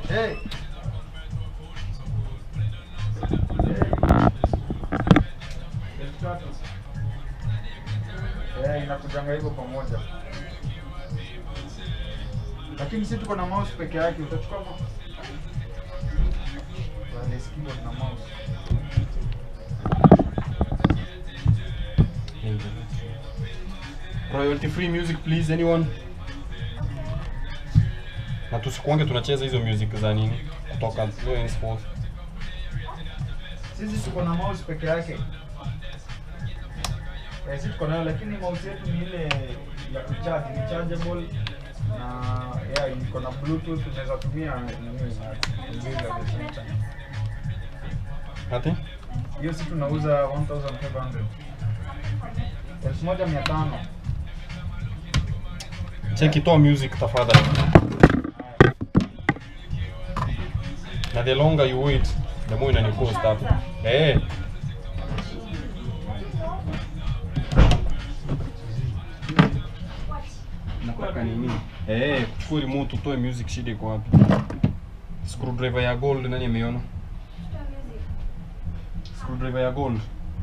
Hey. Elfu tatu. Eh, inakujanga hivyo pamoja. Lakini si tuko na mouse peke yake, utachukua mo- wireless keyboard na mouse. Royalty free music please anyone. Na tusikuange tunacheza hizo music za nini kutoka Low henceforth. Sisi tuko na mouse peke yake. Eh, sisi tuko nayo lakini mouse yetu ni ile ya kucharge, ni chargeable na yeah, iko na bluetooth unaweza tumia nini na mbili at the same time. Ati? Hiyo si tunauza 1500. Elfu moja mia tano. Cheki toa music tafadhali. Na the longer you wait, the more inani cost hapo. Eh. Nataka nini? Eh, kuchukua remote utoe music shida iko wapi? Screwdriver ya gold nani ameiona? Screwdriver ya gold.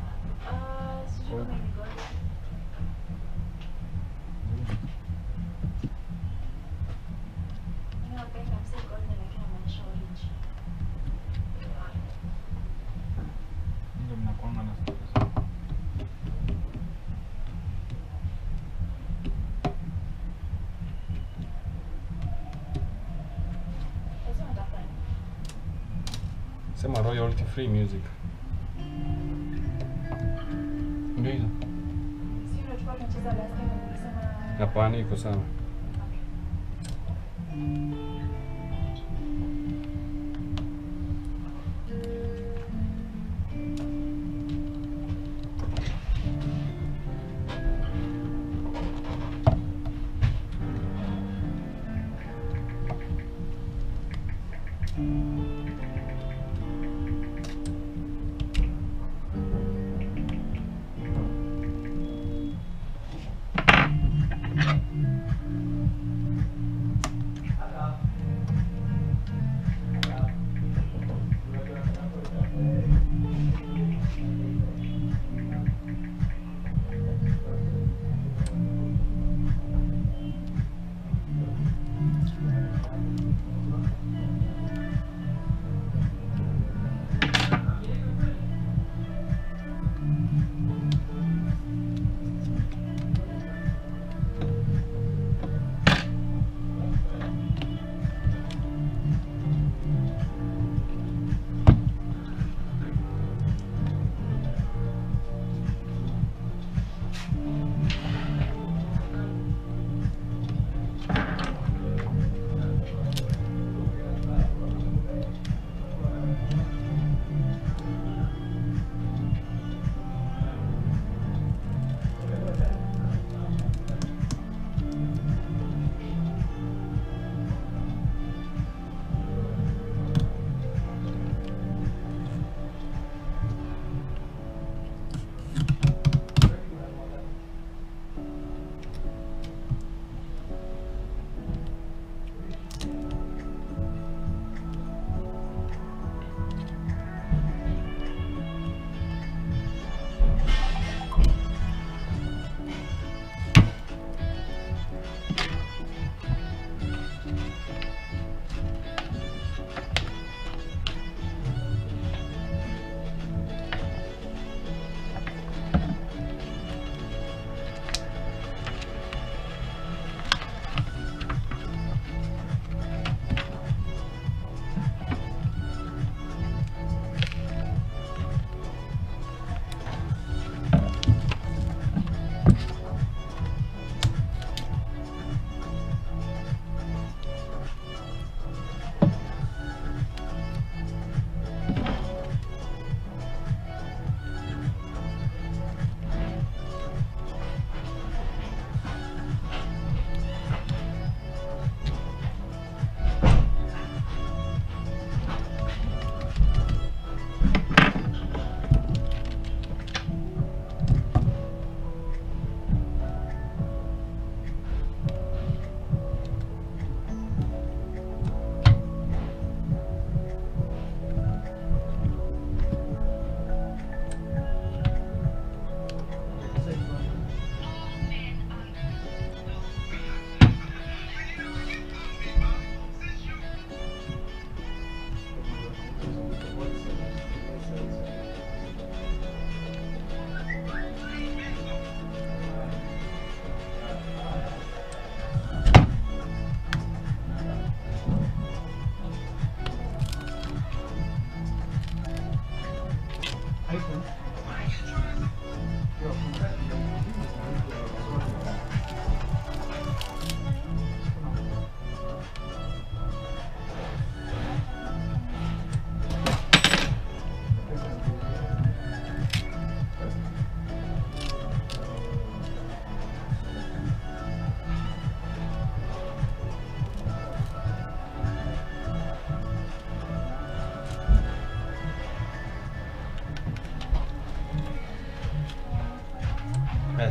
Ndio mnakuanga na Sema royalty free music. Ndio hizo. Hapana, iko sawa.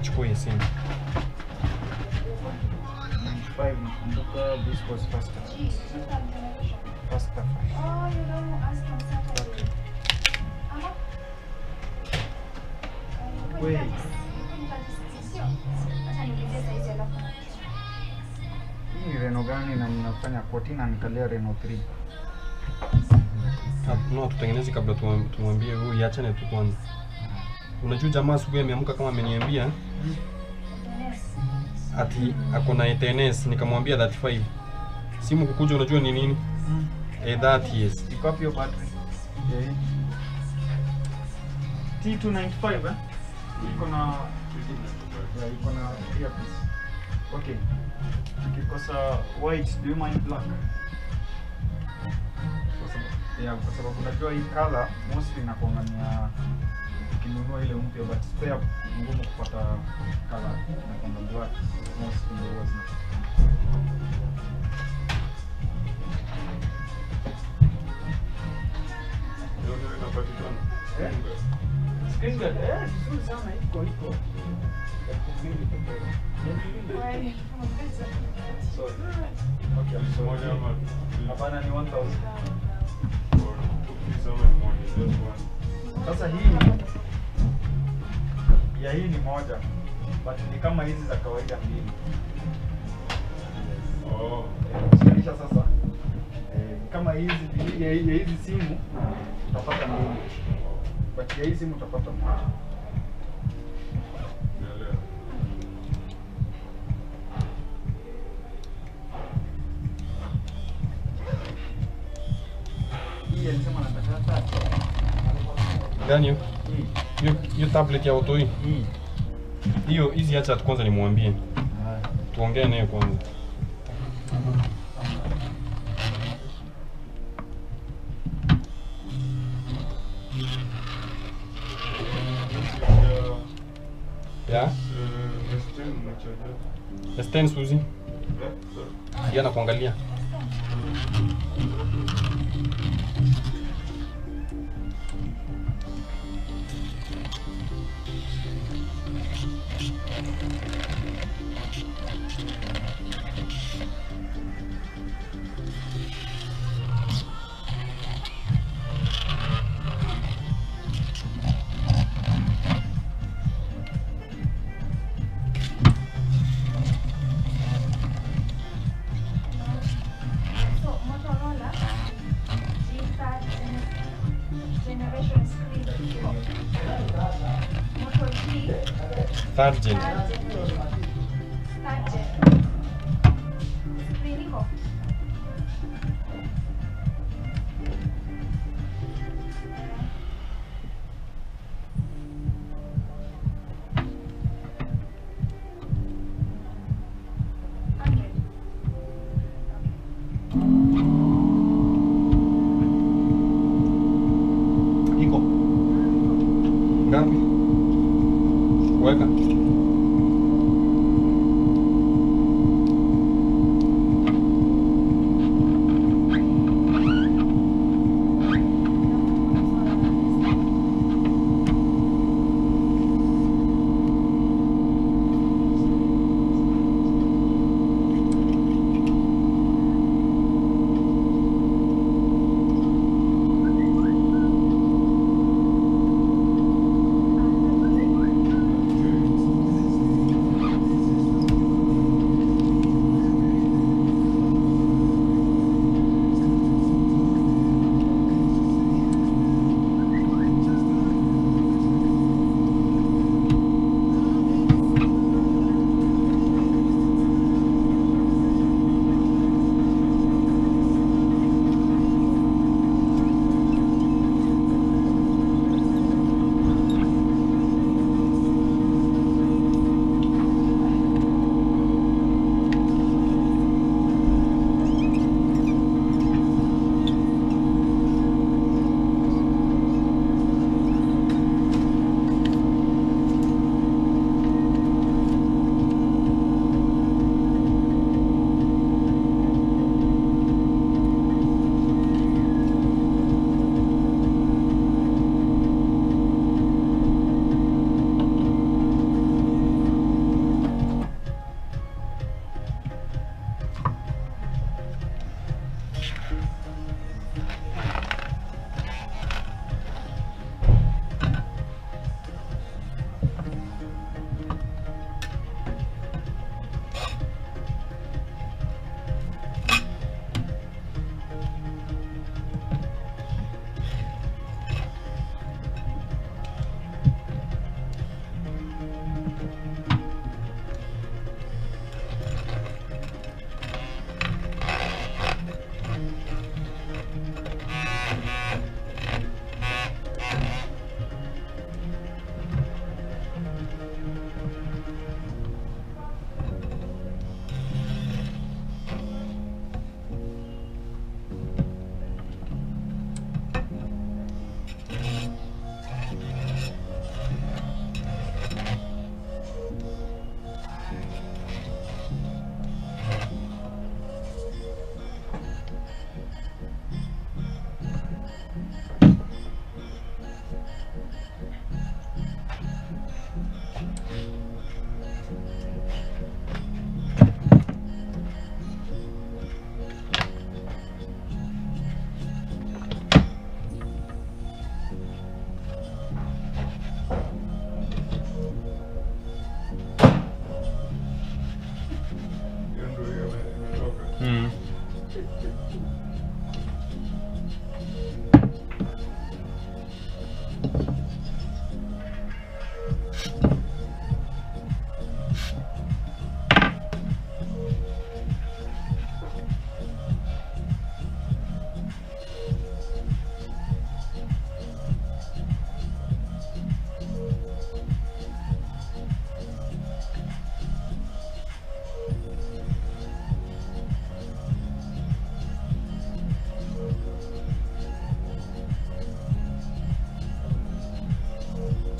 achukue simu 95 nakumbuka this was faster. Faster. Wait. Hii ni Reno gani na mnafanya quote na nikalia Reno 3. Ah, no tutengeneze kabla tuwa- tumwambie huyu iachane tu kwanza unajua jamaa asubuhi ameamka kama ameniambia ati ako na ETNS nikamwambia 35 simu kukuja unajua ni nini Mm. eh, that yes Iko wapi hiyo battery? Ya hii. T295 eh? Iko na ya iko na earpiece. Okay. Ukikosa white, do you mind black? Kwa sababu yeah, kwa sababu unajua hii color mostly inakuanga ni ya ukinunua ile mpya but spare ni ngumu kupata color inakuanga black mostly ndio huwa zina Eh? Screen guard, eh, vizuri sana iko iko. Elfu mbili peke yake. Sorry. Okay, I'm sorry. Hapana ni 1000. Sasa hii ya hii ni moja but ni kama hizi za kawaida mbili. Eh, Kushikanisha sasa eh, ni kama hizi ya, ya hizi simu utapata mbili but ya hii simu utapata moja. Hii alisema nataka tatu. gani hiyo Hii hiyo hiyo tablet ya auto hii hii. hiyo hizi acha tu kwanza nimwambie Haya. tuongee naye kwanza ya S10 Suzy yeye anakuangalia So Motorola G5 generation screen iko. Moto G third gen third gen. Third gen. Screen iko. Android. iko ngapi weka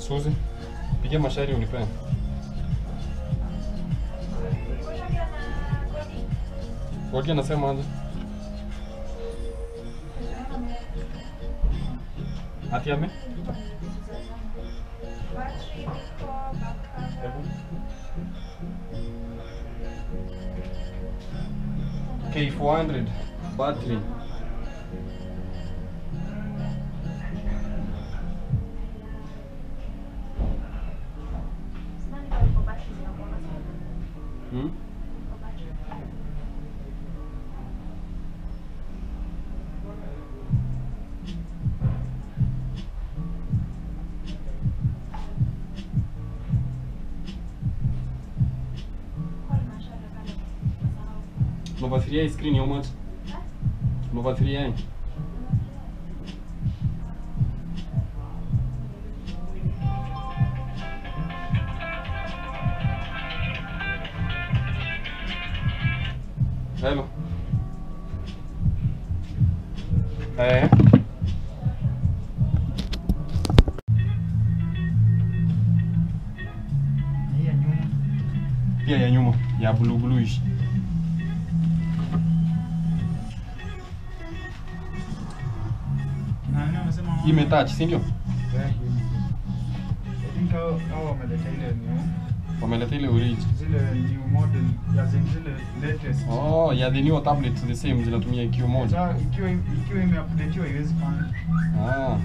Suzi, pigia mashairi unipee. Godi anasema aje? Ati ame? K400 battery. Hmm? Nova 3i screen how much? Nova 3i. Hello. Eh. Hii ya nyuma. Pia ya nyuma ya blue bluish. Na nini wamesema Hii imetouch, si ndio? Yeah, hii. I think hao hao wameleta ile new Wameleta ile origi. zile new model ya zile zile latest. Oh, ya the new tablets the same zinatumia IQ moja. Sasa ikiwa ikiwa imeupdateiwa haiwezi fanya. Ah.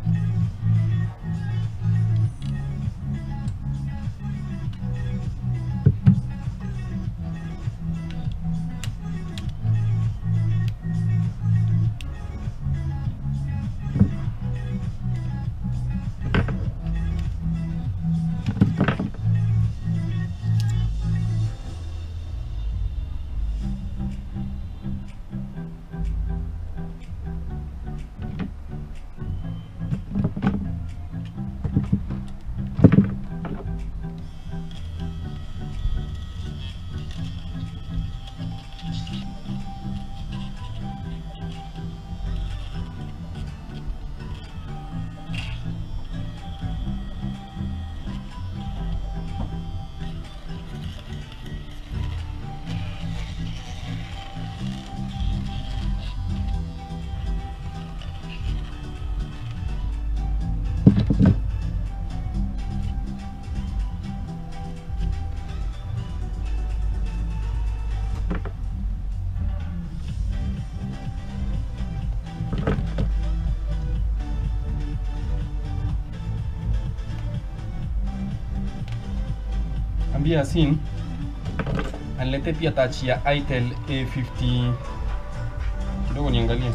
Ambia Yasin anilete pia touch ya Itel A50 kidogo niangalie.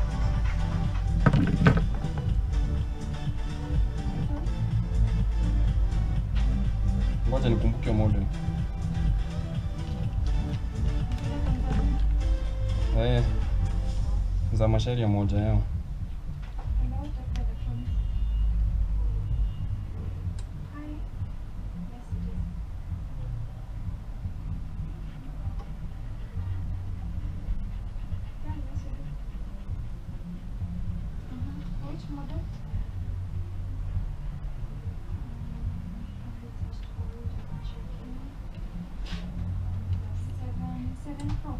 Ngoja nikumbuke model. Eh, za mashairi ya moja yao. Which model? Seven, seven pro.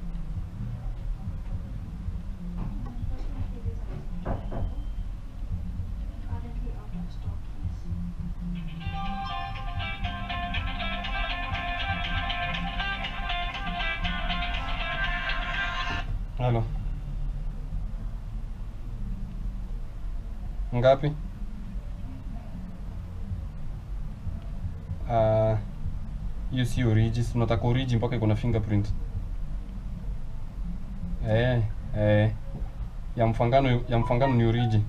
Currently out of stock. Halo. Ngapi? Ah, hiyo si origi, si unataka origi mpaka iko na fingerprint. Eh, eh. Ya mfangano ya mfangano ni origi.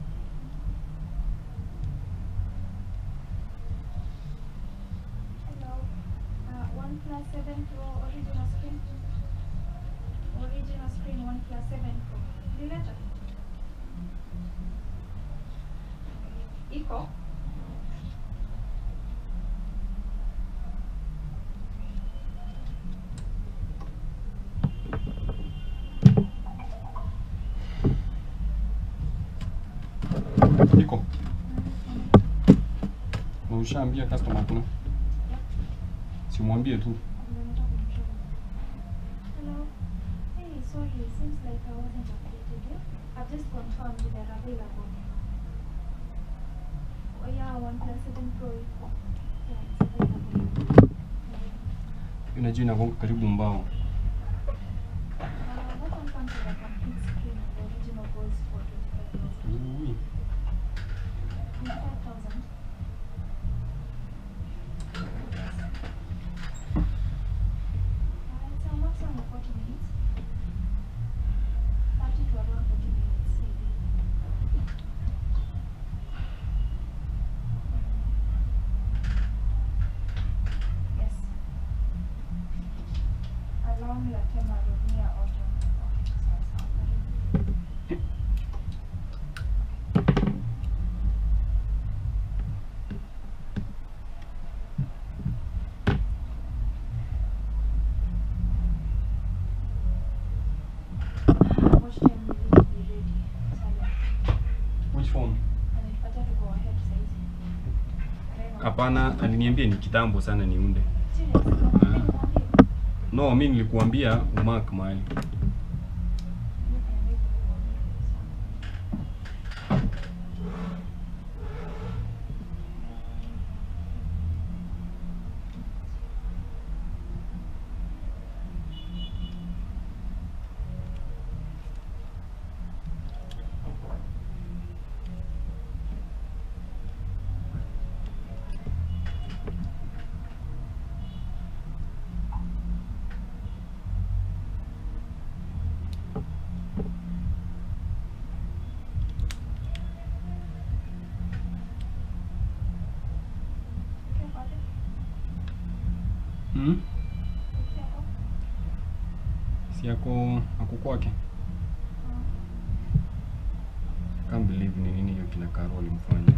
Hello. plus 7 Pro original screen. Original screen 1 plus 7 Pro. Dileta. Iko. Iko. Na ushaambia customer kuna? Simwambie tu. Hello. Hey, sorry, seems like I wasn't updated. Yeah? I've just confirmed they're available. Oh yeah, one plus seven pro. Yeah, it's available. Ina jina gonga karibu mbao. Uh, that one comes with a complete screen and the original goes for 25,000. Ui. 25,000. Uh, it's a maximum of 40 minutes. 30 to around 40 minutes, maybe. Yes. Along Latema Road near Autumn. Okay, sawa sawa, karibu. Watch time will it be ready? Sawa. Which phone? Ananipata to go ahead saizi. Reno. Hapana, aliniambia ni kitambo sana niunde. Serious? Unataka nikwambie? No, mi nilikuambia umark mahali. Hmm? Si yako ako kwake? Can't believe ni nini hiyo kina Karo walimfanya.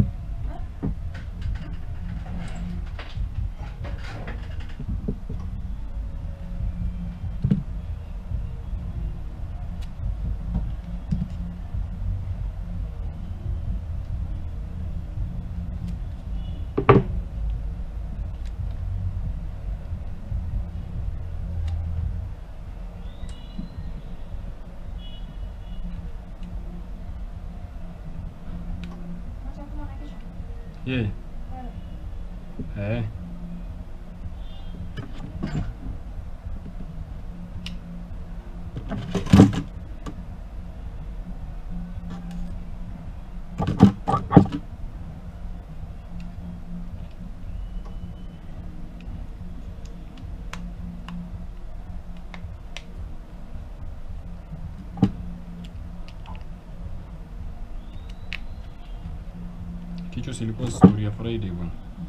Yeye. Eh. Kichwa silikuwa story ya Friday bwana.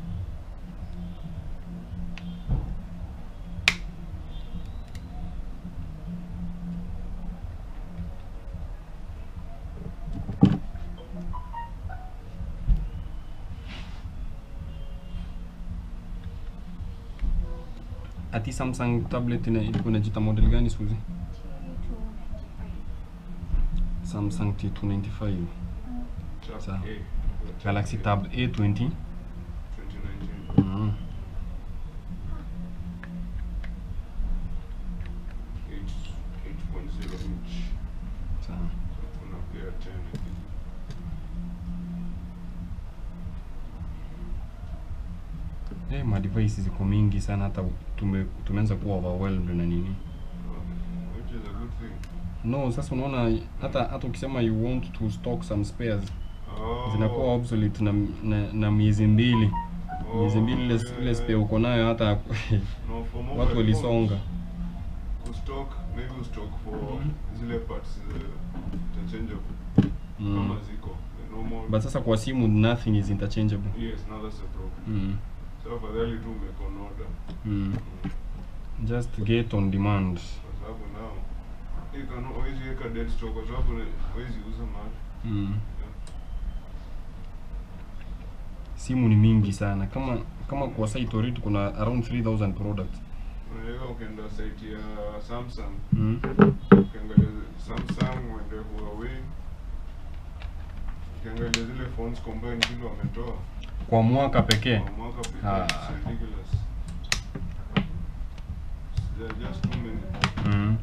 Ati Samsung tablet ina ilikuwa inajiita model gani Suzy? Samsung T295. Sawa. Galaxy Tab A20. 2019. Mm. 8.0 inch. Sawa. Kuna pia 10 I think. Eh, ma device ziko mingi sana hata tume, tumeanza kuwa overwhelmed na nini. Which is a good thing. No, sasa unaona hata hata ukisema you want to stock some spares Oh. zinakuwa obsolete na, na, na miezi mbili Oh, miezi mbili ile yeah, ile spare yeah. uko nayo hata No, for mobile watu walisonga. phones, Kustock, maybe ustock for Mhm. zile parts uh, interchangeable. Mm. Kama ziko. The normal. But sasa kwa simu nothing is interchangeable. Yes, now that's the problem. Mm. So afadhali tu umeko on order. Mm. Mm. just get on demand kwa sababu nao hii kano hawezi weka dead stock kwa sababu ni- hawezi uza mahali mm. simu ni mingi sana kama kama kwa site already kuna around 3000 products unaweza ukienda site ya Samsung mm. ukiangalia Samsung uende Huawei ukiangalia zile phones combined zile wametoa kwa mwaka pekee kwa mwaka pekee Ah. it's ridiculous there are just too many mm. Mm.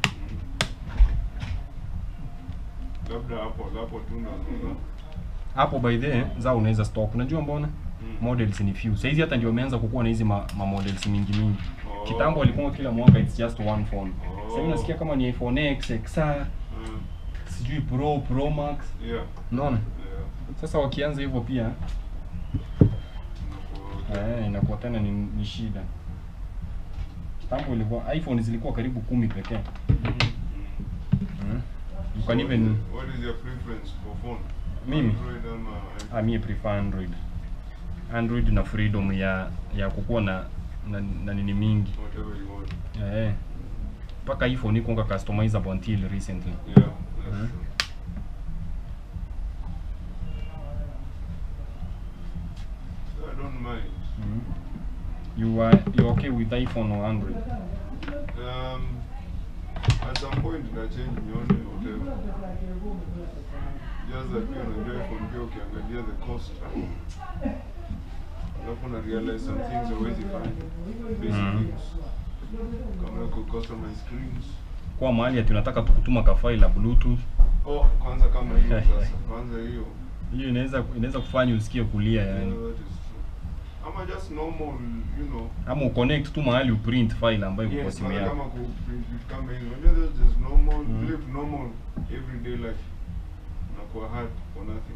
labda hapo hapo tu ndo unaona hapo by the way, za unaweza stop unajua mbona Mm. models ni few saizi hata ndio wameanza kukuwa na hizi ma, ma models mingi mingi Oh. kitambo walikuwa kila mwaka it's just one phone Oh. sasa hivi nasikia kama ni iPhone X XR Mm. sijui Pro Pro Max yeah unaona yeah sasa wakianza hivyo pia Unakuwa- eh, inakuwa tena ni, ni shida kitambo ilikuwa iPhone zilikuwa karibu kumi pekee mm. you can So even what is your preference for phone Mimi? Android ama ah, mie prefer Android Android na freedom ya ya kukuwa na na, na nini mingi whatever you want eh mpaka iPhone iko customizable until recently yeah that's Mhm. true. So I don't mind mm. you are you okay with iPhone or Android um at some point na change nione whatever just that pia unajua iPhone pia ukiangalia the cost alafu na realize some things hauwezi fanya basic Mhm. things kama ku customize screens kwa mahali ati unataka tu kutuma kafai la bluetooth oh kwanza kama hiyo sasa kwanza hiyo hiyo inaweza inaweza kufanya usikie kulia yeah, yani that is true ama just normal you know ama uconnect tu mahali uprint file ambayo iko kwa Yes, simu kwanza yako kama ku print vitu kama hizo. Unajua there's just normal, Mm. live normal everyday life. Unakuwa hard for nothing.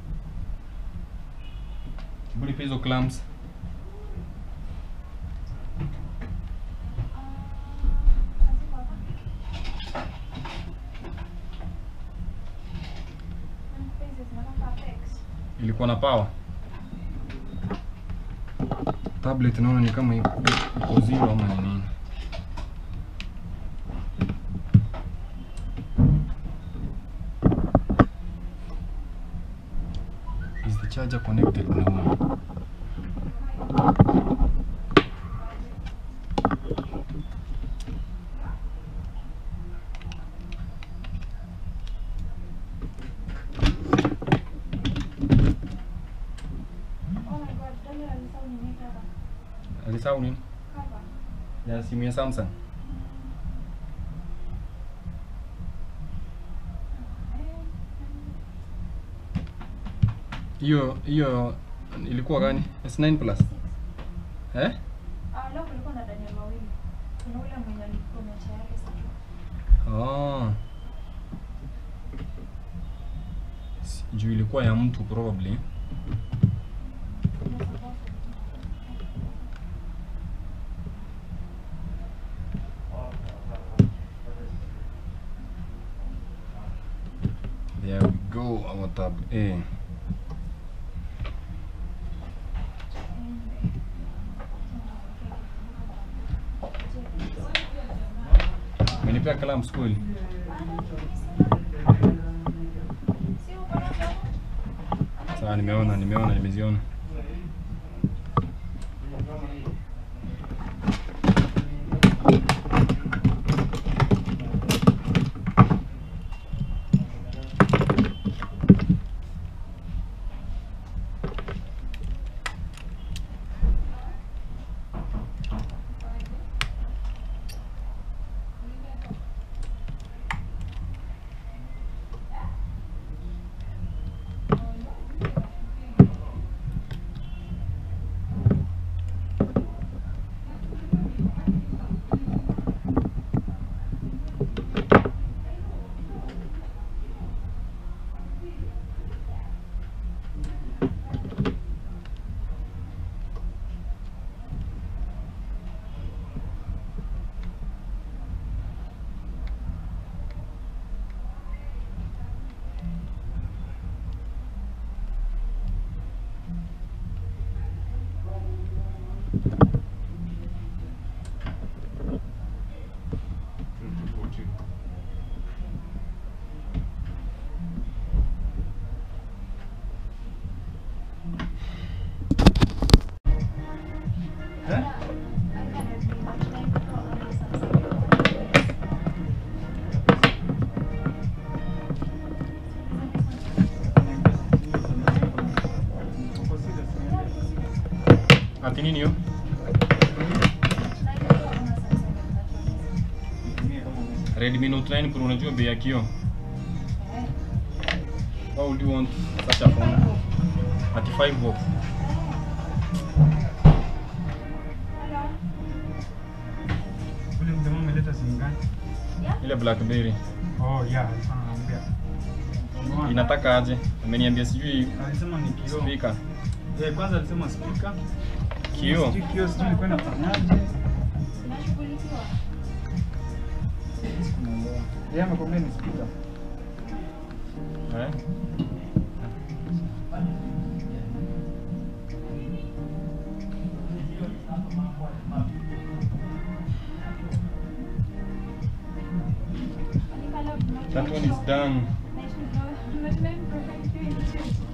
buli pia hizo clamps ilikuwa na power tablet naona ni kama iko iko zero ama ni nini is the charger connected no alisahau nini ya simu ya Samsung hiyo hiyo ilikuwa gani S9 plus eh Leo kulikuwa na Daniel wawili. Kuna ule mwenye alikuwa mecha yake sasa. Oh. S- Juu ilikuwa ya mtu probably. There we go, our tab A. Umenipea kalamu skuli? Sawa, nimeona, nimeona, nimeziona. Ati nini hiyo? Na ilikuwa kama Samsung inatumia. Nitumie kama umesema. Redmi Note 9 Pro unajua bei ya kioo? Eh. Why would you want such a phone? Ati 5 bob. Hello. Ule mjamaa ameleta simu gani? Yeah. Ile BlackBerry. Oh, yeah, alikuwa ananiambia. Unaona? Inataka aje? Ameniambia sijui Alisema ni kioo. speaker. Eh, kwanza alisema speaker. Kioo. Sijui kioo sijui ilikuwa inafanyaje. Inashughulikiwa. Sikuelewa. Yeye amekwambia ni speaker. Eh? That one is done. National- National Profile Doing